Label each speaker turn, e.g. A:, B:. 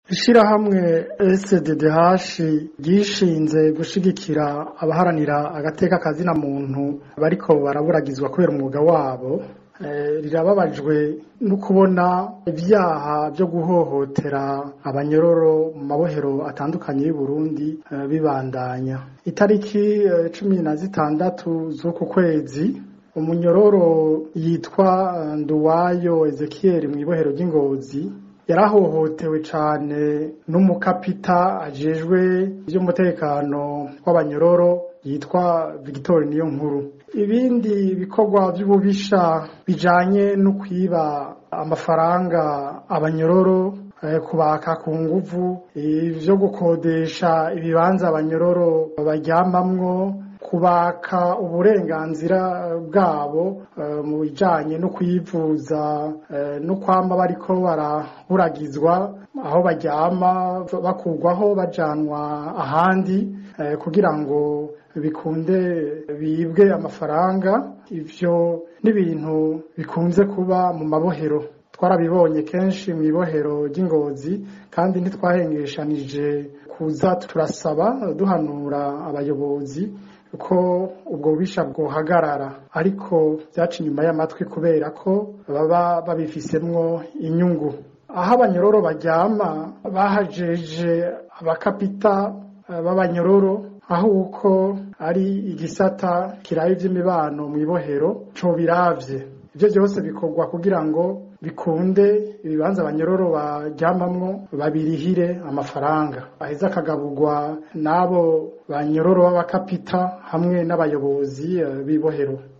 A: ishirahamwe SDDH ryishinze gushigikira abaharanira agateka kazina muntu bariko baraburagizwa kubera umwuga wabo rirababajwe no kubona ibyaha byo guhohotera abanyororo mu mabohero atandukanye y'u Burundi bibandanya itariki cumi na zitandatu z'uku kwezi umunyororo yitwa Nduwayo Ezekiel mu ibohero ry'Ingozi yarahohotewe cane n'umukapita ajejwe ivy'umutekano w'abanyororo yitwa Victor Niyonkuru ibindi bikorwa vy'ububisha bijanye no kwiba amafaranga abanyororo kubaka ku nguvu ivyo gukodesha ibibanza abanyororo baryamamwo kubaka uburenganzira bwabo mu bijanye no kwivuza no kwama bariko baraburagizwa aho baryama bakurwaho bajanwa ahandi kugira ngo bikunde bibwe amafaranga ivyo n'ibintu bikunze kuba mu mabohero twarabibonye kenshi mu ibohero ry'ingozi kandi ntitwahengeshanije kuza turasaba duhanura abayobozi ko ubwo bubisha bwohagarara ariko vyaca inyuma y'amatwi kubera ko baba babifisemwo inyungu aho abanyororo baryama bahajeje abakapita b'abanyororo aho uko ari igisata kiraye ivy'imibano mw'ibohero co biravye ivyo vyose bikorwa kugira ngo bikunde ibibanza abanyororo baryamamwo babirihire amafaranga aheza akagaburwa n'abo banyororo b'abakapita hamwe n'abayobozi b'ibohero